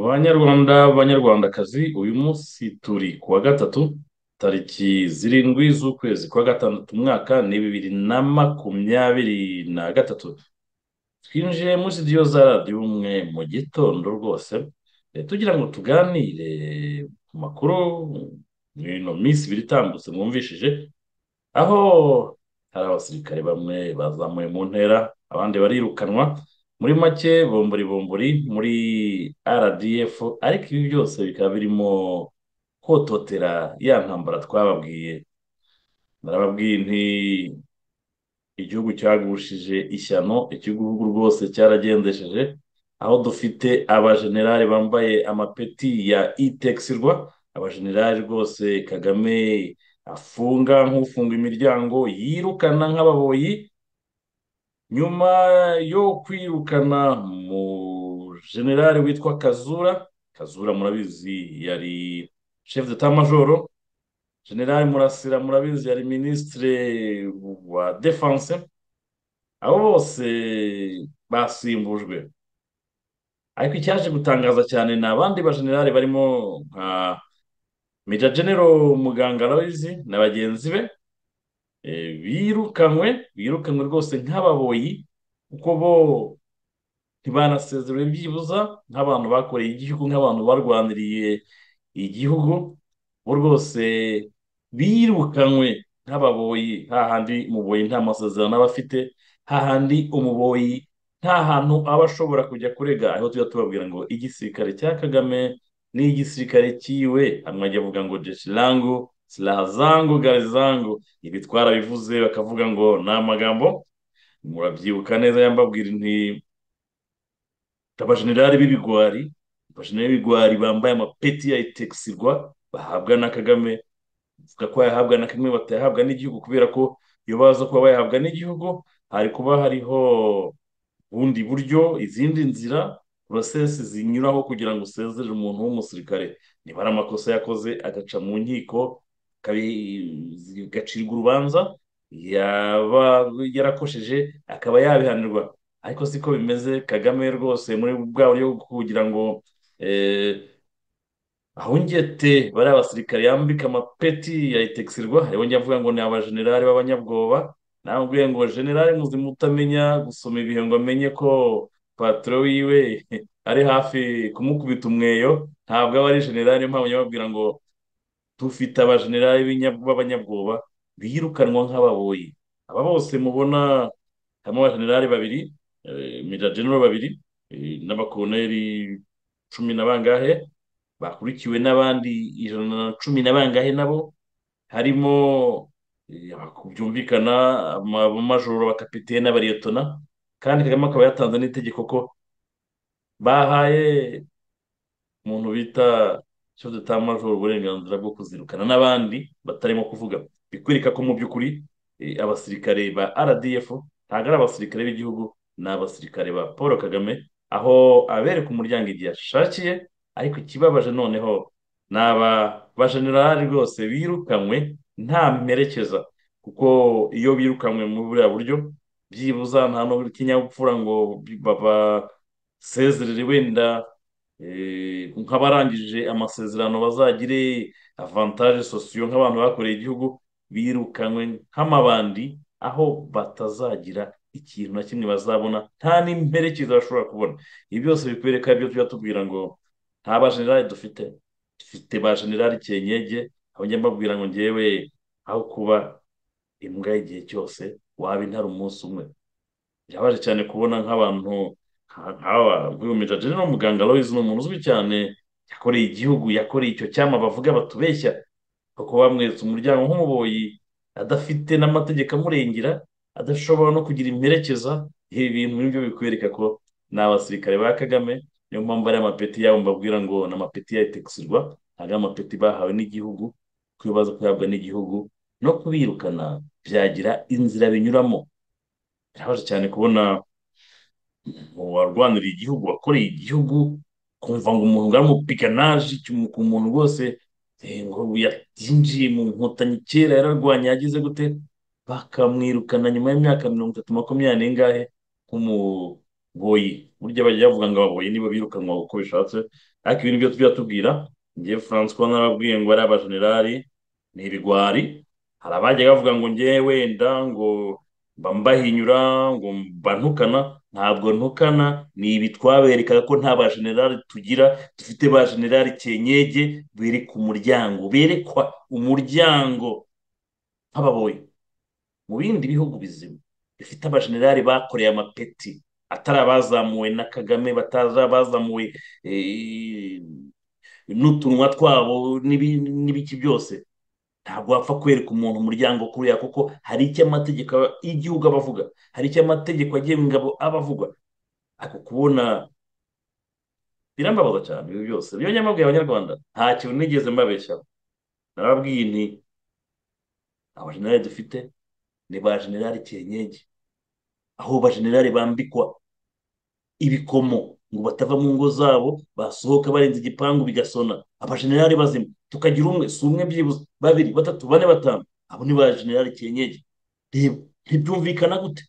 Banyarwanda banyarwandakazi uyu munsi turi ku wa gatatu tariki zirindwi z'ukwezi kwa gatandatu umwaka ni bibiri na makumyabiri na gatatu twinjiye muri studio za radiyo umwe mu gitondo rwose tugira ngo tuganire ku makuru ino minsi ibiri itambutse mwumvishije aho hari abasirikare bamwe bazamuwe mu ntera abandi barirukanwa muri make bombori bombori muri rdf ariko ibi byose bikaba birimo hototera ya ntambara twababwiye narababwiye nti igihugu cyagushije ishyano igihugu rwose cyaragendesheje aho dufite abajenerali bambaye amapeti ya itexirwa abajenerali rwose kagame afunga nk'ufunga imiryango yirukana nk'ababoyi nyuma yo kwirukana mu generale witwa kazura kazura murabizi yari chef de majoro generale murasira murabizi yari minisitire wa defanse abo bose basimbujwe ariko icyaje gutangaza cyane ni abandi bajenerali barimo nka meja genero muganga arabizi na bagenzi be birukanwe birukanwe rwose nk'ababoyi kuko bo ntibanasezerewe byibuza nk'abantu bakoreye igihugu nk'abantu barwaniriye igihugu bo rwose birukanwe nk'ababoyi hahandi umuboyi nta masezerano aba afite hahandi umuboyi nta hantu aba ashobora kujya kurega aho tujya tubabwira ngo igisirikare cya kagame ni igisirikare cyiwe hanyuma ajya avuga ngo jesirangu silahazangu garizangu ibi twarabivuze bakavuga ngo ni amagambo murabyibuka neza yambabwira inti abajenerali b'ibigwari abajenerali b'ibigwari bambaye amapeti ya itekisirwa bahabwa na kagame bavuga ko bayahabwa na kagame batayahabwa n'igihugu kubera ko iyo baza kuba bayahabwa n'igihugu hari kuba hariho ubundi buryo izindi nzira porosesi zinyuraho kugira ngo usezerere umuntu w'umusirikare niba ari amakosa yakoze agaca mu nkiko agacirwa urubanza yaba yarakosheje akaba yabihanirwa ariko siko bimeze kagame rwose muri bwa buryo kugira ngo ahungete bariya basirikare yambika amapeti ya itekisirwa yongera avuga ngo ni abajenerali b'abanyabwoba nawe ubwiye ngo generali muzima utamenya gusoma ibihe ngo amenye ko patoro wiwe ari hafi kumukubita umweyo ntabwo aba ari generale mpamvu nyababwira ngo dufite abajenerali b'abanyabwoba birukanwa nk'ababoyi aba bose mubona harimo abajenerali babiri mejajenero babiri n'abakoloneri cumi na bangahe bakurikiwe n'abandi ijana na cumi na bangahe nabo harimo byumvikana amajoro bakapitene n'abariyetona kandi kagame akaba yatanze n'itegeko ko bahaye umuntu bita cyo tutamajoro uburenganzira bwo kuzirukana n'abandi batarimo kuvuga bikwereka ko mu by'ukuri abasirikare ba rdf ntabwo ari abasirikare b'igihugu ni abasirikare ba paul kagame aho abereka umuryango igihe ashakiye ariko ikibabaje noneho ni aba bajenerali rwose birukanywe nta mperekeza kuko iyo birukanywe muri buriya buryo byibuza nta n'ikinyabupfura ngo babasezerere wenda nk'abarangije amasezerano bazagire avantaje sosiyo nk'abantu bakoreye igihugu birukanywe nk'amabandi aho batazagira ikintu na kimwe bazabona nta n'imperekeza bashobora kubona ibi byose bikwereka ibyo tujya tubwira ngo nta bajenerali dufite dufite bajenerali kenyege aho njya mbabwira ngo ngewe aho kuba imbwa y'igihe cyose waba intara umunsi umwe birabaje cyane kubona nk'abantu nk'aba nk'uyu mejajenero muganga loyizi ni umuntu uzwi cyane yakoreye igihugu yakoreye icyo cyama bavuga batubeshya kuko bamweretse umuryango nk'umuboyi adafite n'amategeko amurengera adashobora no kugira imperekeza ibi bintu nibyo bikwereka ko ni abasirikare ba kagame niyo mpamvu ari amapeti yabo mbabwira ngo ni amapeti ya itekisirwa ntabwo ari amapeti bahawe n'igihugu kuko baza kuyahabwa n'igihugu no kubirukana byagira inzira binyuramo birabaje cyane kubona uwarwanira igihugu wakoreye igihugu kumva ngo umuntu ngo arumupiganaje ku muntu rwose ngo yinjiye mu nkotanyi kera yararwanya yagize gute bakamwirukana nyuma y'imyaka mirongo itatu makumyabiri n'ingahe nk'umuboyi burya bajya bavuga ngo ababoyi niba birukanwa uko bishatse ariko ibintu byo tujya tubwira ngewe francois narababwiye ngo ari abajenerali ni ibigwari hari abajya bavuga ngo ngewe wenda ngo mbahinyura ngo mbantukana ntabwo ntukana ni ibi twaberekaga ko nta bajenerali tugira dufite bajenerali kenyege bereka umuryango berekwa umuryango nk'ababoyi mu bindi bihugu bizima bifite abajenerali bakoreye amapeti atari abazamuwe na kagame bazamuwe n'utunwa twabo n'ibiki byose ntabwo wapfa kwereka umuntu umuryango kuriya kuko hari icyo amategeko y'igihugu aba avuga hari icyo amategeko agenga aba avuga ako kubona birambabaza cyane ibi byose niyo nyamabwiye abanyarwanda nta kintu nigeze mbabeshyaho narababwiye nti abajenerali dufite ni ba generali kenyege aho ba generali bambikwa ibikomo ngo batava mu ngo zabo basohoka barenze igipangu bigasona abajenerali bazima tukagira umwe si umwe byibuze babiri batatu bane batanu abo ni ba generali kenyege reba ntibyumvikana gute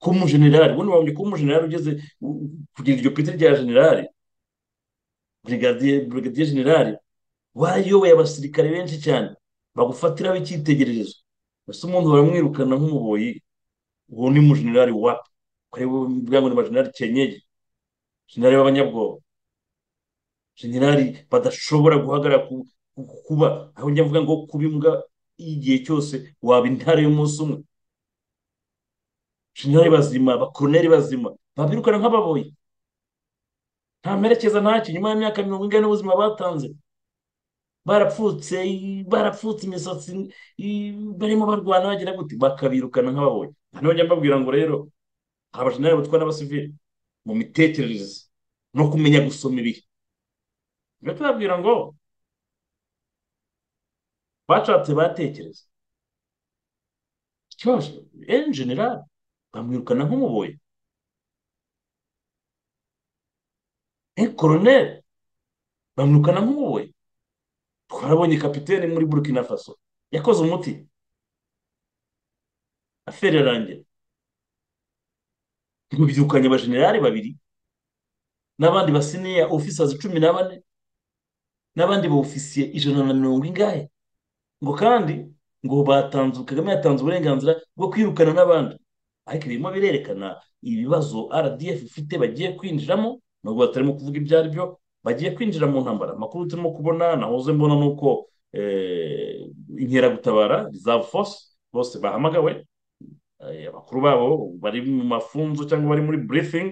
ko umujenerali ubundi wabonye ko umujenerali ugeze kugira iryo peti rya generali burigadiye generali wayoboye abasirikare benshi cyane bagufatiraho icyitegererezo ese umuntu baramwirukana nk'umuboyi uwo ni umujenerali wapi kureba ubwa ngo ni bajenerali kenyege generali b'abanyabwoba generali badashobora guhagarara kuba aho njya mvuga ngo kuba imbwa igihe cyose waba intare y'umunsi umwe generali bazima abakoroneri bazima babirukana nk'ababoyi nta mperekeza ntacyo nyuma y'imyaka mirongo ingahe n'ubuzima batanze barapfutse barapfutse imisatsi barimo barwana bagira gute bakabirukana nk'ababoyi hano njya mbabwira ngo rero hari abajenerali batwara n'abasivili mu mitekerereze no kumenya gusoma ibihe njya tubabwira ngo bashatse batekereza ikibazo eni generali bamwirukana nk'umuboyi eni koroneri bamwirukana nk'umuboyi twarabonye kapitene muri burkina faso yakoze umuti aferi arangira bibyukanye abajenerali babiri n'abandi basiniya ofisazi cumi na bane n'abandi ba ofisiye ijana na mirongo ingahe ngo kandi ngo batanze kagame yatanze uburenganzira bwo kwirukana n'abandi ariko birimo birerekana ibibazo rdf ifite bagiye kwinjiramo nubwo batarimo kuvuga ibyo ari byo bagiye kwinjira mu ntambara amakuru turimo kubona nahoze mbona ni uko inkeragutabara za force bose bahamagawe abakuru babo bari mu mafunzo cyangwa bari muri briefing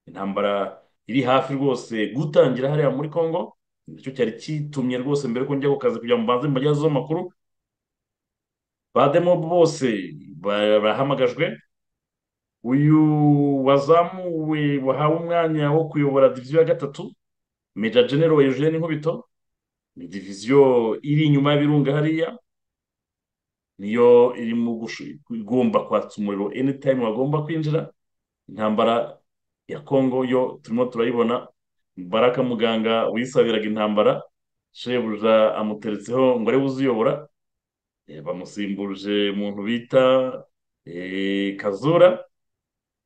intambara iri hafi rwose gutangira hariya muri congo nicyo cyari kitumye rwose mbere ko njya ku kazi kugira ngo mbanze mbagezeho amakuru ba demob bose barahamagajwe uyu wazamuwe wahawe umwanya wo kuyobora diviziyo ya gatatu meja genero eugene nkubito ni diviziyo iri inyuma y'ibirunga hariya niyo irimo igomba kwatsa umuriro anytime wagomba kwinjira intambara ya kongo yo turimo turayibona baraka muganga wisabiraga intambara shebuja amuteretseho ngo arebe uziyobora bamusimbuje umuntu bita kazura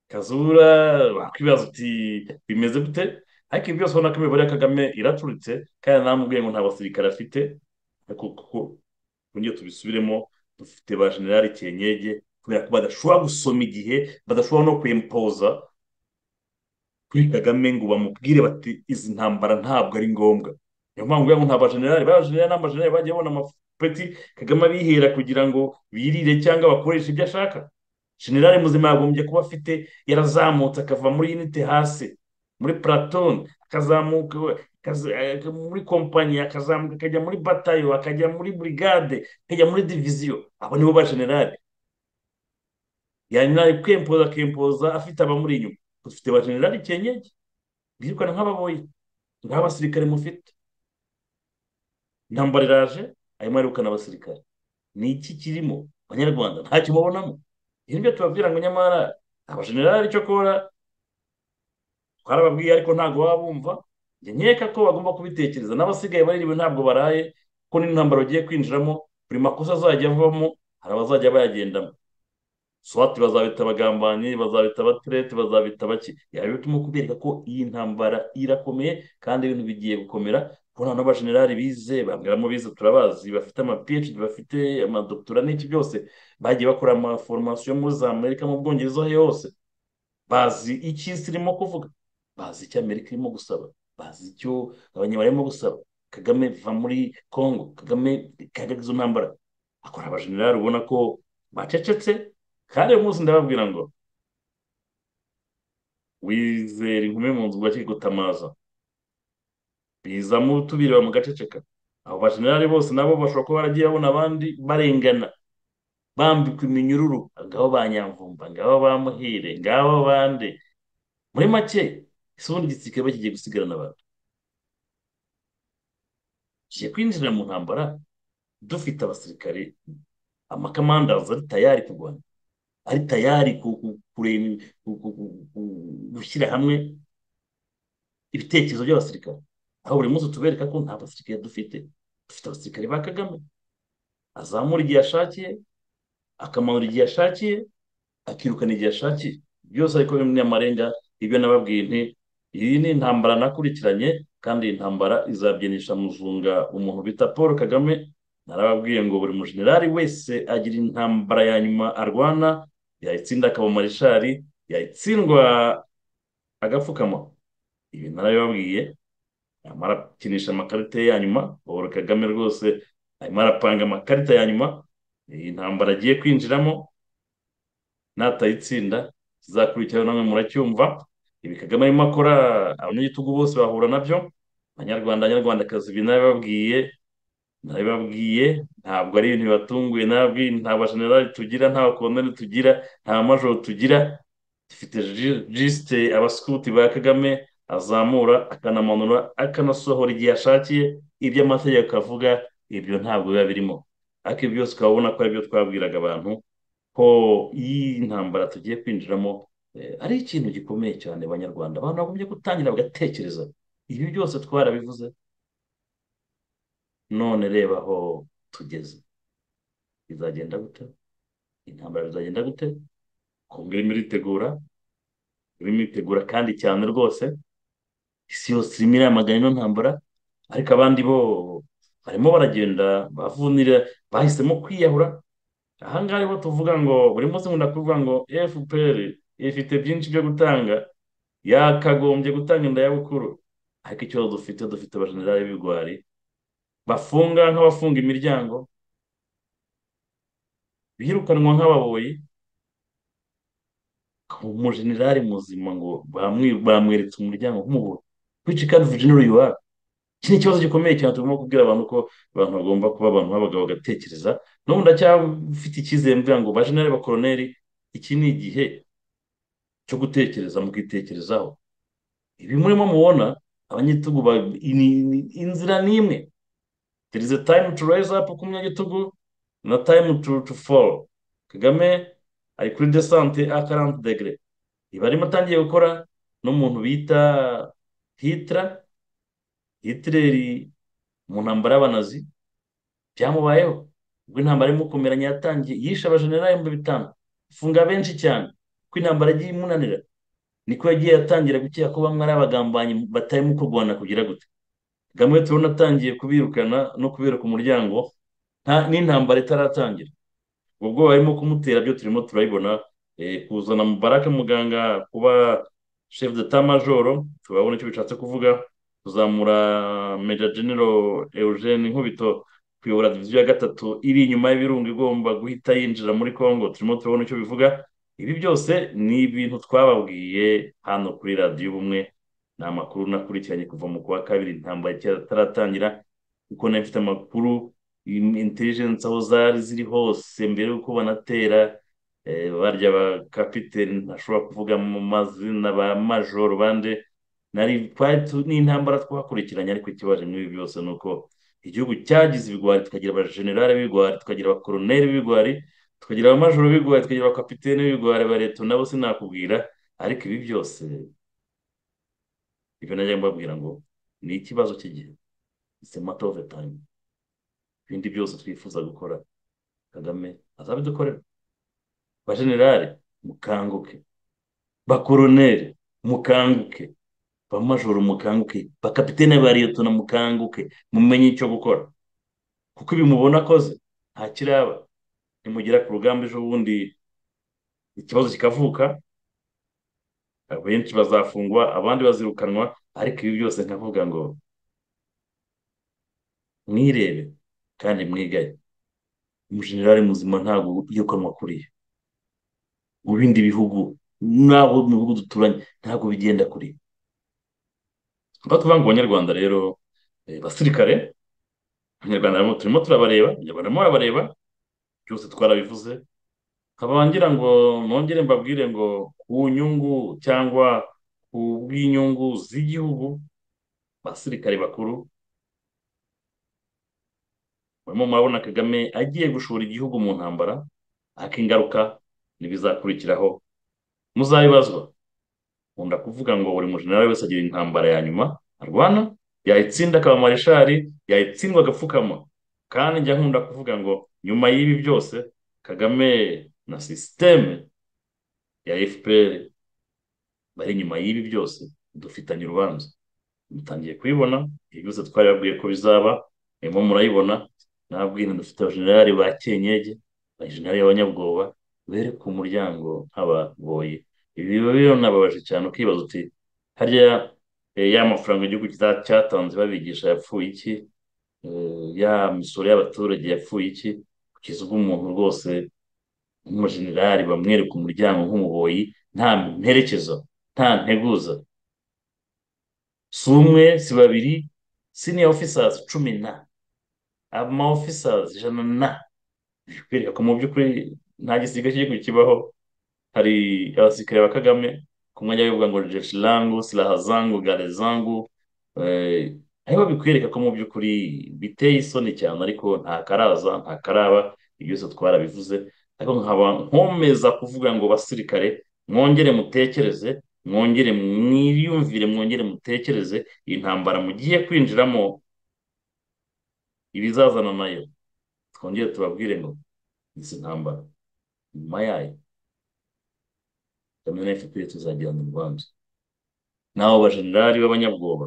kazura wakwibaza uti bimeze gute ariko ibi byose ubona ko imibare ya kagame iracuritse kandi namubwiye ngo nta basirikare afite ariko kuko ngiyo tubisubiremo dufite ba generali kenyege kubera ko badashobora gusoma igihe badashobora no kwempoza kuri kagame ngo bamubwire bati izi ntambara ntabwo ari ngombwa niyo mpamvu ngo nta bajenerali bajenerali n'abajenerali bagiye babona amapeti kagame abihera kugira ngo birire cyangwa bakoreshe ibyo ashaka generali muzima yagombye kuba afite yarazamutse akava muri yinite hasi muri platone akazamuka muri kompanyi akazamuka akajya muri batayo akajya muri burigade akajya muri diviziyo abo nibo ba generali yanyura kwempoza akempoza afite abamuri inyuma dufite ba generali kenyege birukana nk'ababoyi nta basirikare mufite intambara iraje arimo arukana abasirikare ni iki kirimo abanyarwanda ntacyo mubonamo ibi nibyo tubabwira ngo nyamara abajenerali icyo akora twarababwiye ariko ntabwo baba bumva njye nkeka ko bagomba kubitekereza n'abasigaye baririwe ntabwo baraye kuko n'intambara bagiye kwinjiramo buri makosa azajya avamo hari abazajya bayagendamo swati bazabita abagambanyi bazabita abatereti bazabita bake yaba bituma kubereka ko iyi ntambara irakomeye kandi ibintu bigiye gukomera kuko nta n'abajenerali bize bambwiramo bize turabazi bafite ama phd bafite amadokutura n'iki byose bagiye bakora amaforomasiyo muri za amerika mu bwongereza hose bazi icyo isi irimo kuvuga bazi icyo amerika irimo gusaba bazi icyo abanyarwanda barimo gusaba kagame va muri congo kagame kagaragaza izo ntambara akora abajenerali ubona ko bacecetse kandi uyu munsi ndababwira ngo wizera inkumi mu nzu bwaki gutamaza bizamo tubireba mu gaceceka abo bajenerali bose nabo bashobora kuba baragiye babona abandi barengana bambikwa iminyururu ngabo ba nyamvumba ngabo ba muhire ngabo bande muri make isi ubundi igisirikare bakigiye gusigarana abantu tugiye kwinjira mu ntambara dufite abasirikare amakamandazi ari tayari kurwana ari tayari gushyira hamwe ibitekerezo by'abasirikare aho buri munsi tubereka ko nta basirikare dufite dufite abasirikare ba kagame azamura igihe ashakiye akamanura igihe ashakiye akirukana igihe ashakiye byose ariko bimwe amarenga ibyo nababwiye nti iyi ni intambara nakurikiranye kandi iyi ntambara izabyinisha mujunga umuntu bita paul kagame narababwiye ngo buri mujenerali wese agira intambara ya nyuma arwana yayitsinda akaba marishari yayitsindwa agapfukama ibi narabibabwiye arimo arakinisha amakarita ye ya nyuma paul kagame rwose arimo arapanga amakarita ya nyuma iyi ntambara agiye kwinjiramo natayitsinda kizakurikiraho namwe muracyumva ibi kagame arimo akora abanyagitugu bose bahura nabyo abanyarwanda abanyarwandakazi ibi nabibabwiye nabibabwiye ntabwo ari ibintu bibatunguye nababwiye nta bajenerali tugira nta bakondoni tugira nta majoro tugira dufite jisite abasikuti ba kagame azamura akanamanura akanasohora igihe ashakiye ibyo amategeko avuga ibyo ntabwo biba birimo ariko ibi byose ukaba ubona ko ari byo twabwiraga abantu ko iyi ntambara tugiye kwinjiramo ari ikintu gikomeye cyane abanyarwanda abantu bagombye gutangira bagatekereza ibi byose twarabivuze none reba aho tugeze bizagenda gute intambara bizagenda gute kongo irimo iritegura irimo iritegura kandi cyane rwose isi yose irimo iramagana ino ntambara ariko abandi bo barimo baragenda bavunira bahisemo kwiyahura ahangaha ariho tuvuga ngo buri munsi nkunda kuvuga ngo fpr ifite byinshi byo gutanga yakagombye gutanga inda y'abukuru ariko ikibazo dufite dufite abajenerali b'ibigwari bafunga nk'abafunga imiryango birukanwa nk'ababoyi umujenerali muzima ngo bamweretse umuryango nk'umugore wici kandi vujinero yuwari iki ni ikibazo gikomeye cyane tugomba kubwira abantu ko abantu bagomba kuba abantu b'abagabo bagatekereza n'ubu ndacyafite icyizere mvuga ngo bajeneri bakoroneri iki ni igihe cyo gutekereza mukitekerezaho ibi murimo mubona abanyagitugu inzira ni imwe there is a time to raise up ku munyagitugu na time to, to fall kagame ari kuri desante a karante degere ibi arimo atangiye gukora n'umuntu bita hitira hitireri mu ntambara y'abanazi byamubayeho ubwo intambara imukomeranye yatangiye yishe abajenerali ibihumbi bitanu afunga benshi cyane kuko intambara agiye imunanira niko yagiye atangira gukeka ko bamwe ari abagambanyi batarimo kurwana kugira gute kagame turabona atangiye kubirukana no kubereka umuryango n'intambara itaratangira ubwo bwoba barimo kumutera byo turimo turabibona kuzana mubaraka muganga kuba shefu deta majoro turabona icyo bishatse kuvuga kuzamura meja genero eugene nkubito kuyobora diviziyo ya gatatu iri inyuma y'ibirunga igomba guhita yinjira muri congo turimo turabona icyo bivuga ibi byose ni ibintu twababwiye hano kuri radiyo ubumwe ni amakuru nakurikiranye kuva mu kwa kabiri intambara itaratangira kuko nari mfite amakuru intelligence aho zari ziri hose mbere y'uko banatera barya ba kapiteri ntashobora kuvuga mu mazina ba majoro bande n'intambara twakurikiranye ariko ikibazo n'ibi byose ni uko igihugu cyagize ibigwari tukagira abajenerali b'ibigwari tukagira abakoroneri b'ibigwari tukagira abamajoro b'ibigwari tukagira abakapitene b'ibigwari ba leta nabo sinakubwira ariko ibi byose ibyo najya mbabwira ngo ni ikibazo cy'igihe isi mato ofu tayime ibindi byose twifuza gukora kagame azabidukorera bajenerali mukanguke bakoroneri mukanguke bamajoro mukanguke bakapitene bariyotona mukanguke mumenye icyo gukora kuko ibi mubona akoze nta kiraba nimugera ku rugamba ejo bundi ikibazo kikavuka benshi bazafungwa abandi bazirukanwa ariko ibi byose nkavuga ngo mwirebe kandi mwigaye umujenerali muzima ntabwo yirukanwa kuriye mu bindi bihugu n'abo mu bihugu duturanye ntabwo bigenda kuri tuvuga ngo abanyarwanda rero basirikare abanyarwanda turimo turabareba abanyarwanda barimo barabareba byose twarabivuze nkaba ngira ngo nongere mbabwire ngo ku nyungu cyangwa ku bw'inyungu z'igihugu abasirikare bakuru barimo murabona kagame agiye gushora igihugu mu ntambara ariko ingaruka ntibizakurikiraho muzabibazwa nkunda kuvuga ngo buri mujenerali wese agira intambara ya nyuma arwana yayitsinda akaba mareshari yayitsindwa agapfukama kandi njya nkunda kuvuga ngo nyuma y'ibi byose kagame na sisiteme ya fpr bari inyuma y'ibi byose dufitanye urubanza dutangiye kubibona ibi byose twari babwiye ko bizaba irimo murayibona nabwira dufite abajenerali ba kenyege abajenerali b'abanyabwoba bere ku muryango nk'abagoye ibi biba bibonababaje cyane ukibaza uti harya ya mafaranga igihugu cyatanze babigisha yapfuye iki ya misoro y'abaturage yapfuye iki kugeza ubwo umuntu rwose nk'umujenerali bamwereka umuryango nk'umuboyi nta mperekezo nta nteguza si umwe si babiri siniya ofisazi cumi na ama ofisazi ijana na bikwereka ko mu by'ukuri nta gisiga cy'igihugu kibaho hari abasirikare ba kagame ku mwanya bivuga ngo jeshi rangu siraha zangu gare zangu ariho bikwereka ko mu by'ukuri biteye isoni cyane ariko nta karaza nta karaba byose twarabivuze ariko nkaba nkomeza kuvuga ngo basirikare mwongere mutekereze mwongere mwiyumvire mwongere mutekereze iyi ntambara mugiye kwinjiramo ibizazana nayo twongere tubabwire ngo izi ntambara nyuma yayo kaminuza efuperi tuzagirana urwanzu naho bajenerali b'abanyabwoba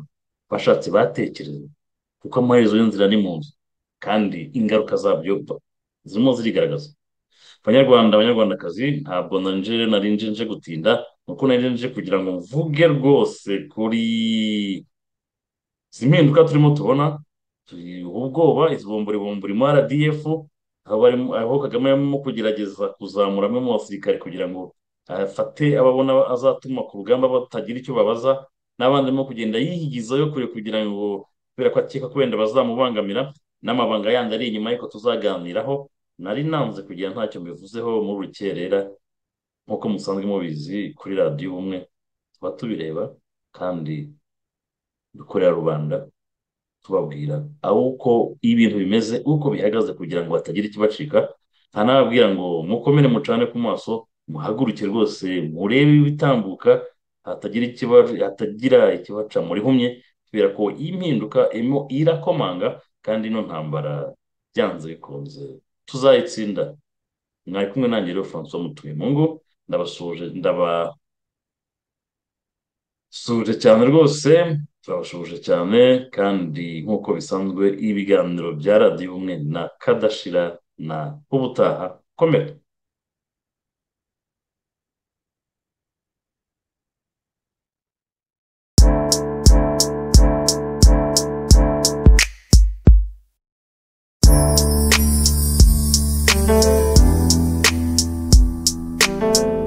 bashatse batekereza kuko amaherezo y'inzira ni mu nzu kandi ingaruka zabyo zirimo zirigaragaza abanyarwanda abanyarwandakazi ntabwo nanjye narinje nje gutinda nuko narinje nje kugira ngo mvuge rwose kuri izi mpinduka turimo tubona ubwoba izibomburibomburimo mu rdf aho kagame arimo kugerageza kuzamura amwe mu basirikare kugira ngo afate ababona azatuma ku rugamba batagira icyo babaza n'abandi barimo kugenda yigizayo kure kugira ngo kubera ko akeka ko wenda bazamubangamira n'amabanga yandi ari inyuma ariko tuzaganiraho nari nanze kugira ntacyo mbivuzeho muri rukerera nk'uko musanzwe mubizi kuri radiyo ubumwe tuba tubireba kandi dukorera rubanda tubabwira aho uko ibintu bimeze uko bihagaze kugira ngo hatagira ikibacika ntanababwira ngo mukomere mucane ku maso muhaguruke rwose murebe ibitambuka hatagira hatagira ikibaca murihumye kubera ko iyi mpinduka irimo irakomanga kandi ino ntambara byanze bikunze tuzayitsinda mwari kumwe nanjye rero francois mutuye mu ngo ndabasuje ndabasuje cyane rwose turabashuje cyane kandi nk'uko bisanzwe ibiganiro bya radiyo ubumwe na kadashira na ubutaha komera thank you